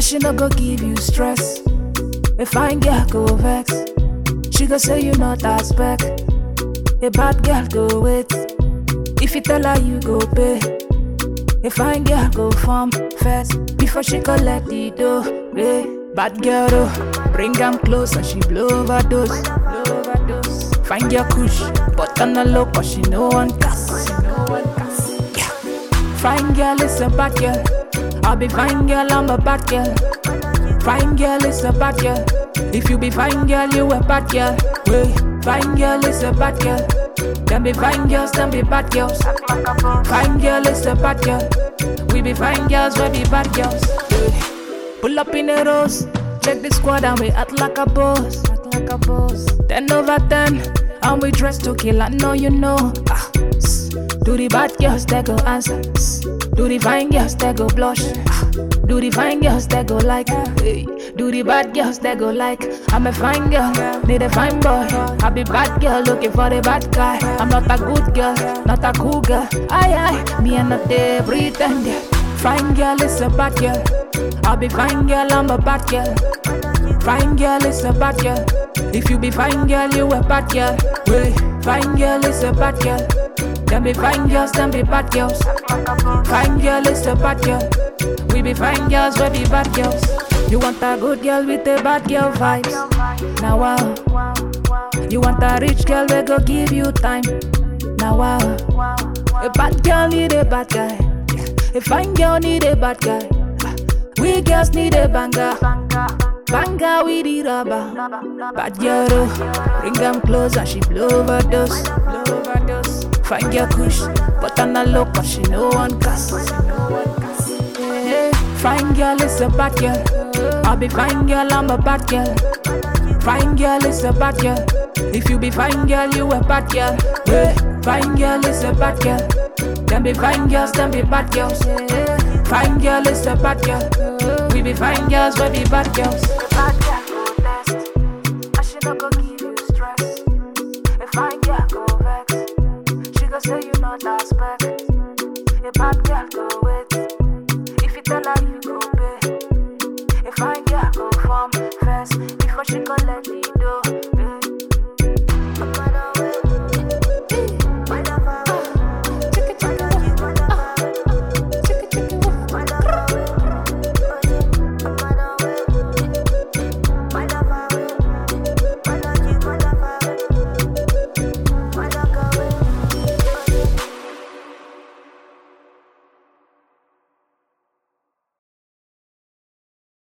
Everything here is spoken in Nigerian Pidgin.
she no go give you stress. A fine girl go vex. She go say you not as spec. A bad girl go wait. If you tell her you go pay. A fine girl go form first before she collect the dough. Hey, bad girl oh, bring am close and she blow overdose. Blow overdose. Find your kush, but on the low cause she no one cast. She no one cast. Yeah. Fine girl is a bad girl. I'll be fine girl, I'm a bad girl. Fine girl is a bad girl. If you be fine girl, you a bad girl. Hey, fine girl is a bad girl. Them be fine girls, them be bad girls. Fine girl is a bad girl. We be fine girls, we be bad girls. Hey. Pull up in the rose, check the squad and we act like a boss. Act like a boss. Ten over ten, and we dress to kill. I know you know. Ah, s- do the bad girls that go answer? S- Do the fine girls that go blush? Ah, do the fine girls that go like? Hey. Do the bad girls that go like? I'm a fine girl, need a fine boy. I be bad girl looking for the bad guy. I'm not a good girl, not a cool girl. Aye aye, me and not they pretend. yeah. Fine girl is a bad girl. I be fine girl, I'm a bad girl. Fine girl is a bad girl. If you be fine girl, you a bad girl. Hey, fine girl is a bad girl. Them be fine girls, them be bad girls. Fine girl is a bad girl. We be fine girls, we be bad girls. You want a good girl with a bad girl vibes. Now wow. You want a rich girl we go give you time. Now wow. A bad girl need a bad guy. A fine girl need a bad guy. We girls need a banger. Banger with the rubber. Bad girl, oh, bring them close and she blow overdose. Blow overdose. Find your kush, but on a low cause she no one cast. She no one cast. Yeah. Fine girl is a bad girl. I'll be fine girl, I'm a bad girl. Fine girl is a bad girl. If you be fine girl, you a bad girl. Yeah. Fine girl is a bad girl. Them be fine girls, them be bad girls. Fine girl is a bad girl. We be fine girls, we be bad girls. Bad girl go test. And she no go